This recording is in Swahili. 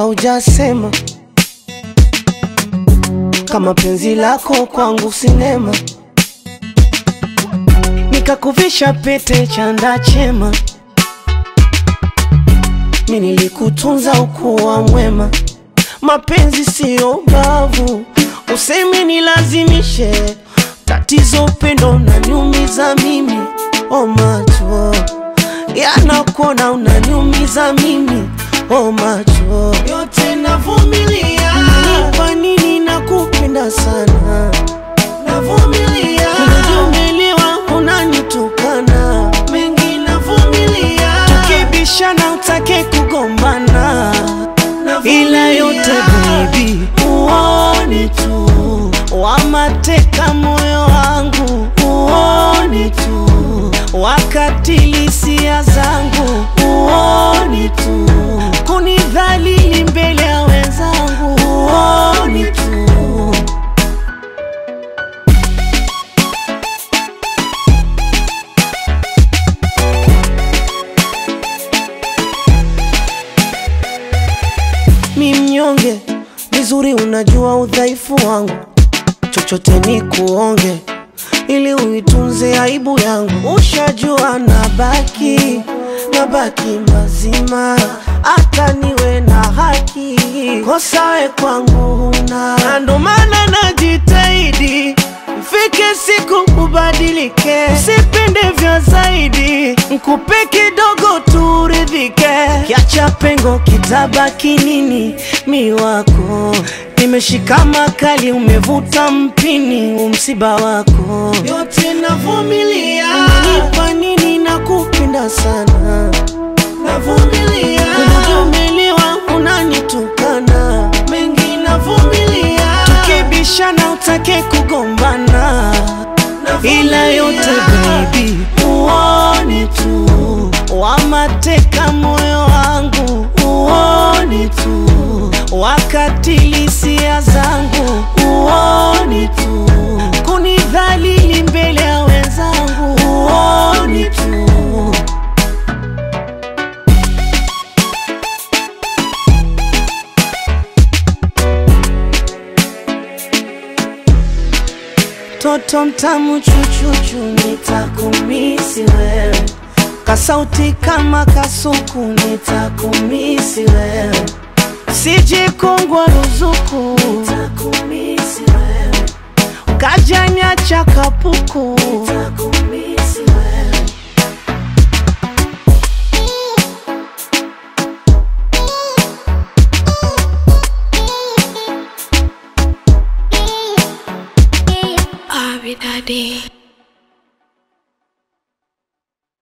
haujasema kama penzi lako kwangu sinema, nikakuvisha pete chanda chema, mi nilikutunza ukuwa mwema. Mapenzi siyo ubavu, useme nilazimishe. Tatizo upendo unaniumiza mimi, o macho yanakuona unaniumiza mimi, o macho yote navumilia. Kwa nini nakupenda sana, navumilia. Unajiumbelewa unanitukana, mengi navumilia. Tukibishana utake kugombana, ila yote baby, uone tu wamateka moyo wangu, uone tu wakatili hisia zangu, uone tu kunidhalili mbele ya wenzangu, uone tu mi mnyonge, vizuri unajua udhaifu wangu, chochote ni kuonge ili uitunze aibu yangu. Ushajua nabaki nabaki mazima, hata niwe na haki, kosa we kwangu huna, na ndo maana najitahidi Ifike siku ubadilike, usipende vya zaidi, nkupe kidogo turidhike, kiacha pengo kitabaki nini? Mi wako nimeshika makali, umevuta mpini, umsiba wako yote navumilia. Kwa nini nakupenda sana, navumilia. Unajumeliwa unanitukana, mengi navumilia. Tukibishana utake kugombana, ila yote baby, uone tu wamateka moyo wangu, uone tu wakatili hisia zangu, uone tu kunidhalili mbele ya wenzangu, uone tu Toto mtamu chuchuchu, nitakumisi wewe, kasauti kama kasuku, nitakumisi wewe, sijikongwa ruzuku, nitakumisi wewe, ukajanya cha kapuku, nitakumisi wewe. Abi Daddy.